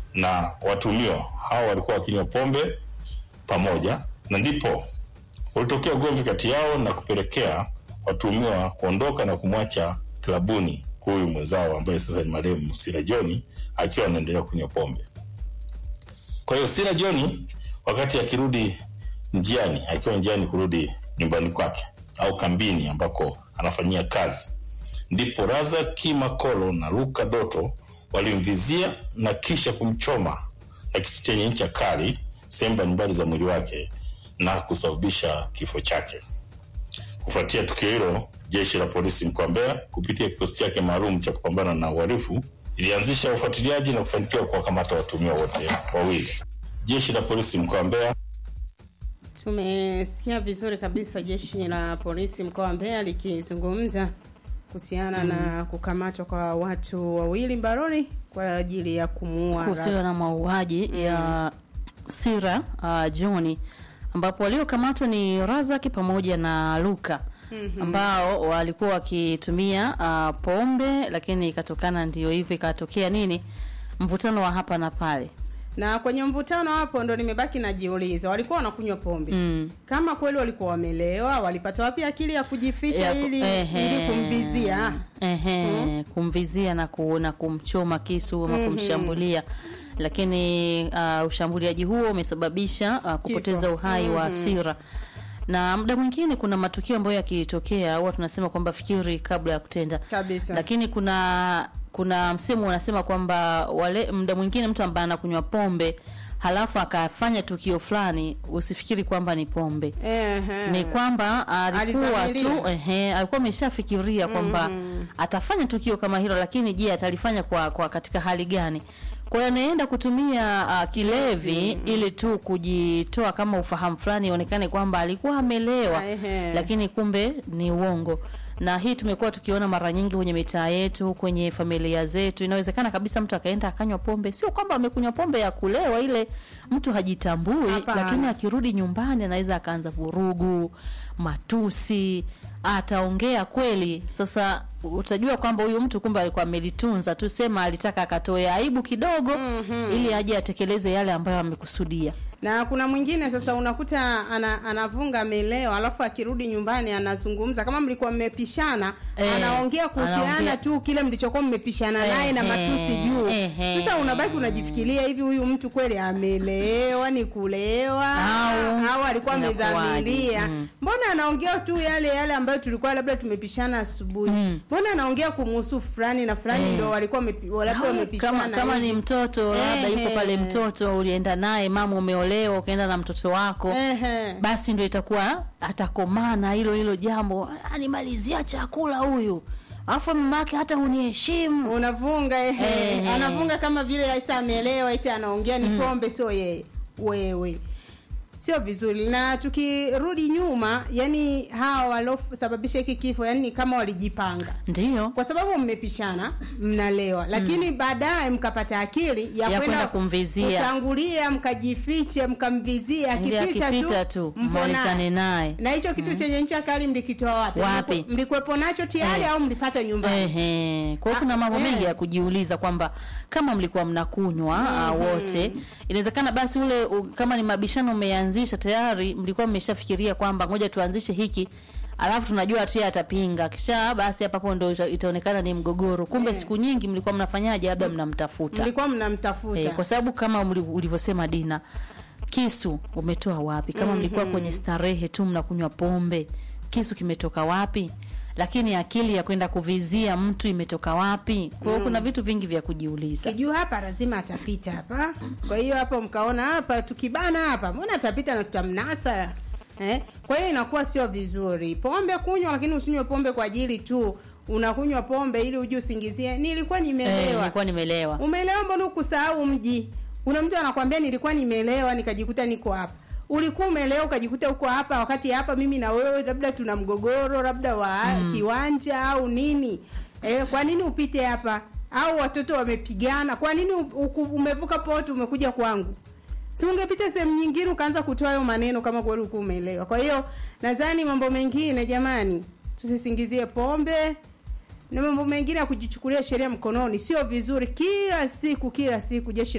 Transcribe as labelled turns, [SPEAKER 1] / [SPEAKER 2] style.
[SPEAKER 1] na watuhumiwa hao walikuwa wakinywa pombe pamoja, na ndipo ulitokea ugomvi kati yao na kupelekea watuhumiwa kuondoka na kumwacha klabuni huyu mwenzao ambaye sasa ni marehemu Sira John akiwa anaendelea kunywa pombe. Kwa hiyo Sira John wakati akirudi njiani, akiwa njiani kurudi nyumbani kwake au kambini ambako anafanyia kazi, ndipo Razaki Makolo na Luka Doto walimvizia na kisha kumchoma na kitu chenye ncha kali sehemu mbalimbali za mwili wake na kusababisha kifo chake. Kufuatia tukio hilo, jeshi la polisi mkoa wa Mbeya kupitia kikosi chake maalum cha kupambana na uhalifu ilianzisha ufuatiliaji na kufanikiwa kuwakamata watuhumiwa wote wawili. Jeshi la polisi mkoa wa Mbeya
[SPEAKER 2] Tumesikia vizuri kabisa jeshi la polisi mkoa wa Mbeya likizungumza kuhusiana na kukamatwa kwa watu wawili mbaroni kwa ajili ya kumuua
[SPEAKER 3] kuhusiana na mauaji ya Sira uh, John ambapo waliokamatwa ni Razaki pamoja na Luka ambao walikuwa wakitumia uh, pombe, lakini ikatokana ndio hivyo, ikatokea nini, mvutano wa hapa na pale.
[SPEAKER 2] na kwenye mvutano hapo ndo nimebaki najiuliza, walikuwa wanakunywa pombe
[SPEAKER 3] Mm.
[SPEAKER 2] kama kweli walikuwa wamelewa, walipata wapi akili ya kujificha
[SPEAKER 3] Ya-
[SPEAKER 2] ili
[SPEAKER 3] ehe.
[SPEAKER 2] ili kumvizia?
[SPEAKER 3] Ehe, kumvizia na, ku, na kumchoma kisu ama kumshambulia lakini uh, ushambuliaji huo umesababisha uh, kupoteza uhai wa Sira na muda mwingine kuna matukio ambayo yakitokea huwa tunasema kwamba fikiri kabla ya kutenda
[SPEAKER 2] Kabisa.
[SPEAKER 3] lakini kuna kuna msemo unasema kwamba wale muda mwingine mtu ambaye anakunywa pombe halafu akafanya tukio fulani usifikiri kwamba ni pombe
[SPEAKER 2] Ehe.
[SPEAKER 3] ni kwamba alikuwa
[SPEAKER 2] Alizamiria.
[SPEAKER 3] tu ehe, alikuwa ameshafikiria kwamba atafanya tukio kama hilo, lakini je, atalifanya kwa, kwa katika hali gani? Kwa hiyo anaenda kutumia uh, kilevi ili tu kujitoa kama ufahamu fulani, ionekane kwamba alikuwa amelewa,
[SPEAKER 2] Ehe.
[SPEAKER 3] lakini kumbe ni uongo. Na hii tumekuwa tukiona mara nyingi kwenye mitaa yetu, kwenye familia zetu. Inawezekana kabisa mtu akaenda akanywa pombe, sio kwamba amekunywa pombe ya kulewa, ile mtu hajitambui,
[SPEAKER 2] Hapana.
[SPEAKER 3] lakini akirudi nyumbani anaweza akaanza vurugu, matusi, ataongea kweli. Sasa utajua kwamba huyu mtu kumbe alikuwa amelitunza tu, sema alitaka akatoe aibu kidogo ili aje atekeleze yale ambayo amekusudia.
[SPEAKER 2] na kuna mwingine sasa unakuta ana, anavunga amelewa, alafu akirudi nyumbani anazungumza kama mlikuwa mmepishana,
[SPEAKER 3] Eh,
[SPEAKER 2] anaongea kuhusiana
[SPEAKER 3] anaongea.
[SPEAKER 2] tu kile mlichokuwa mmepishana naye na
[SPEAKER 3] Ehe,
[SPEAKER 2] matusi juu.
[SPEAKER 3] ehe.
[SPEAKER 2] Sasa unabaki unajifikiria hivi, huyu mtu kweli amelewa, ni kulewa
[SPEAKER 3] Au,
[SPEAKER 2] au alikuwa
[SPEAKER 3] inakuwaje?
[SPEAKER 2] amedhamiria?
[SPEAKER 3] Mm.
[SPEAKER 2] Mbona anaongea tu yale yale ambayo tulikuwa labda tumepishana asubuhi?
[SPEAKER 3] Mm.
[SPEAKER 2] Mbona anaongea kumhusu fulani na fulani
[SPEAKER 3] Eh.
[SPEAKER 2] ndio walikuwa wamepi- labda
[SPEAKER 3] Au,
[SPEAKER 2] wamepishana
[SPEAKER 3] kama, kama ni
[SPEAKER 2] hivi.
[SPEAKER 3] mtoto labda yuko
[SPEAKER 2] Ehe.
[SPEAKER 3] pale, mtoto ulienda naye, mama umeolewa, ukaenda na mtoto wako
[SPEAKER 2] Ehe.
[SPEAKER 3] basi ndio itakuwa atakomana hilo hilo jambo, animalizia chakula huyu, alafu mama yake hata huniheshimu.
[SPEAKER 2] unavunga ehe.
[SPEAKER 3] Ehe.
[SPEAKER 2] anavunga kama vile Aisa ameelewa eti anaongea ni pombe, sio yeye. Wewe sio vizuri. Na tukirudi nyuma, yani hawa waliosababisha hiki kifo, yani ni kama walijipanga
[SPEAKER 3] Ndiyo
[SPEAKER 2] kwa sababu mmepishana, mnalewa, lakini baadaye mkapata akili ya,
[SPEAKER 3] Ya
[SPEAKER 2] kwenda
[SPEAKER 3] kwenda kumvizia.
[SPEAKER 2] kutangulia, mkajifiche, mkamvizia,
[SPEAKER 3] Ili
[SPEAKER 2] akipita
[SPEAKER 3] akipita
[SPEAKER 2] tu
[SPEAKER 3] tu,
[SPEAKER 2] mpo
[SPEAKER 3] mmalizane
[SPEAKER 2] naye.
[SPEAKER 3] naye.
[SPEAKER 2] Na hicho kitu chenye ncha kali mlikitoa wapi?
[SPEAKER 3] Wapi?
[SPEAKER 2] Mliku- Mlikuwepo nacho tayari
[SPEAKER 3] Eh.
[SPEAKER 2] au mlipata nyumbani?
[SPEAKER 3] Ehe. Kwa hiyo
[SPEAKER 2] Ah,
[SPEAKER 3] kuna mambo
[SPEAKER 2] eh.
[SPEAKER 3] mengi ya kujiuliza kwamba kama mlikuwa mnakunywa ah, wote, inawezekana basi ule u, kama ni mabishano umeanzisha tayari, mlikuwa mmeshafikiria kwamba ngoja tuanzishe hiki alafu tunajua tu yeye atapinga, kisha basi hapa hapo ndo ita- itaonekana ni mgogoro. Kumbe siku nyingi mlikuwa mnafanyaje? Labda mnamtafuta
[SPEAKER 2] Mlikuwa mnamtafuta.
[SPEAKER 3] Eh, kwa sababu kama uli- ulivyosema Dina, kisu umetoa wapi? Kama mlikuwa kwenye starehe tu mnakunywa pombe, kisu kimetoka wapi? Lakini akili ya kwenda kuvizia mtu imetoka wapi? Kwa hiyo kuna vitu vingi vya kujiuliza.
[SPEAKER 2] kijua hapa lazima atapita hapa. Kwa hiyo hapo mkaona hapa tukibana hapa, mbona atapita na tutamnasa eh? Kwa hiyo inakuwa sio vizuri pombe kunywa, lakini usinywe pombe kwa ajili tu unakunywa pombe ili uje usingizie nilikuwa
[SPEAKER 3] Eh,
[SPEAKER 2] nimelewa.
[SPEAKER 3] nilikuwa nimelewa.
[SPEAKER 2] Umelewa, mbona ukusahau mji? Kuna mtu anakwambia nilikuwa nimelewa nikajikuta niko hapa. Ulikuwa umelewa ukajikuta uko hapa, wakati hapa mimi na wewe labda tuna mgogoro labda wa kiwanja au nini. Eh, kwa nini upite hapa? Au watoto wamepigana, kwa nini u- uku- umevuka poti umekuja kwangu? Si ungepita sehemu nyingine ukaanza kutoa hayo maneno kama kweli ulikuwa umeelewa. Kwa hiyo nadhani mambo mengine jamani, tusisingizie pombe na mambo mengine ya kujichukulia sheria mkononi, sio vizuri. Kila siku kila siku jeshi